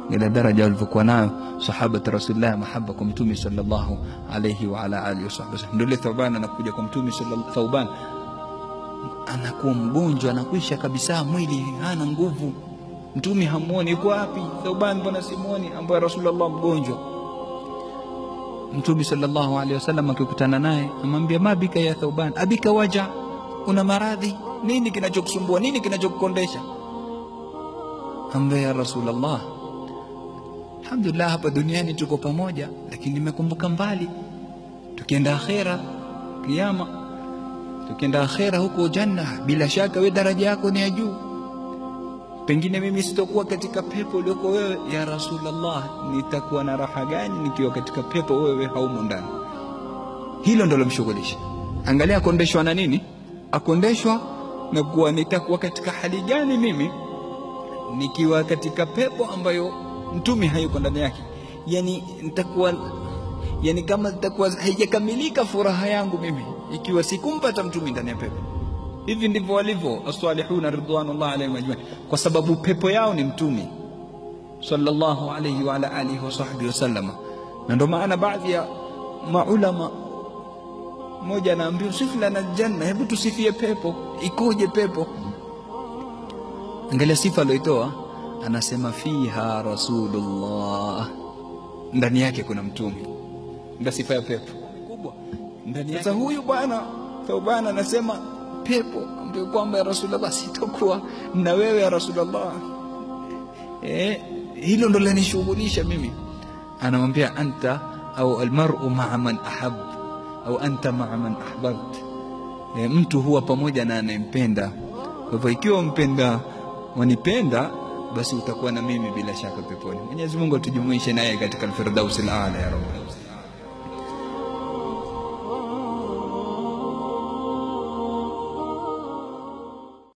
ile daraja walivyokuwa nayo sahabati rasulillah mahaba kwa mtume sallallahu alayhi wa ala alihi wasallam ndio ile Thauban anakuja kwa mtume sallallahu Thauban anakuwa mgonjwa anakwisha kabisa mwili hana nguvu mtume hamuoni yuko wapi Thauban mbona simuoni ambaye rasulullah mgonjwa mtume sallallahu alaihi wasallam akikutana naye amwambia mabika ya Thauban abika waja una maradhi nini kinachokusumbua nini kinachokukondesha ambaye ya rasulullah alhamdulillah hapa duniani tuko pamoja lakini nimekumbuka mbali tukienda akhera kiyama tukienda akhera huko janna bila shaka we daraja yako ni ya juu pengine mimi sitokuwa katika pepo ulioko wewe ya rasulullah nitakuwa na raha gani nikiwa katika pepo wewe haumo ndani hilo ndo lomshughulisha angalia akondeshwa na nini akondeshwa na kuwa nitakuwa katika hali gani mimi nikiwa katika pepo ambayo mtume hayuko ndani yake yani nitakuwa yani kama nitakuwa haijakamilika furaha yangu mimi ikiwa sikumpata mtume ndani ya pepo hivi ndivyo walivyo as-salihuna ridwanullah alayhim ajma'in kwa sababu pepo yao ni mtume sallallahu alayhi wa ala alihi wa sahbihi wasallam na ndio maana baadhi ya maulama mmoja anaambiwa sifu lana janna hebu tusifie pepo ikoje pepo angalia sifa aliyoitoa anasema fiha rasulullah ndani yake kuna mtume ndio sifa ya pepo kubwa ndani yake sasa huyu bwana Thauban anasema pepo ambayo kwamba ya rasulullah sitakuwa na wewe ya rasulullah eh hilo ndo lanishughulisha mimi anamwambia anta au almar'u ma'a man ahab au anta ma'a man ahbabt e, mtu huwa pamoja na anayempenda kwa hivyo ikiwa mpenda wanipenda basi utakuwa na mimi bila shaka peponi Mwenyezi Mungu atujumuishe naye katika al-Firdaus al-A'la ya Rabb